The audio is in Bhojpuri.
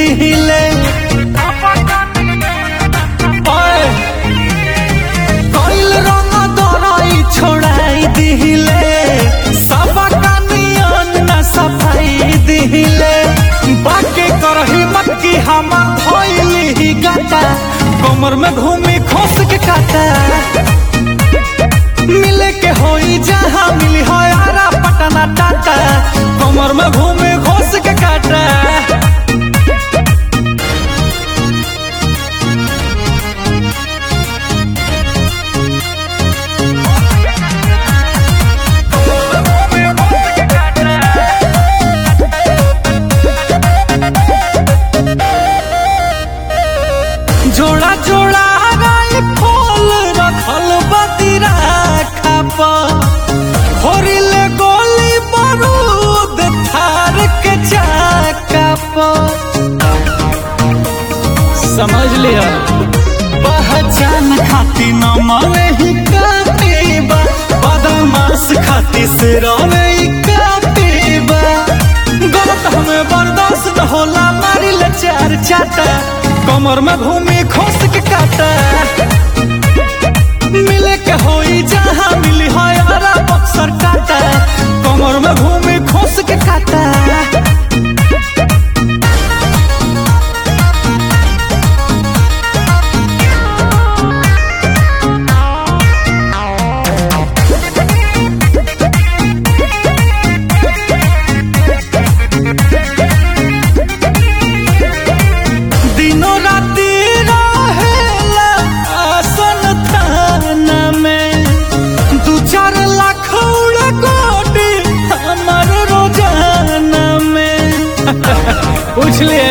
दिहिले ओए, कइल रंग दरई छोड़ाई दिहिले सबका नियन न सफाई दिहिले बाकी करही मक्की हम धोइली ही गाता कमर में घूमी खोस के काटा मिले के होई जहाँ मिली हो यारा पटना टाटा कमर में घूमे घोस के काटा जोड़ा जोड़ा गाय फल रखल बतीरा खापा होरिले गोली बारूद थार के चाका पर समझ लिया पहचान खाती न माने ही काटेबा बदमाश खाती से रोने ही काटेबा गलत हमें बर्दाश्त न होला मारी ले चार चाटा कमर में घूमी खोस के काटा मिले के होई जहाँ मिली हो यारा बक्सर काटा कमर में घूमी खोस के काटा दिनों राती रहेला आसन थाना में दू चार लाख उड़ा कोटी हमार रोजाना में पूछ लिए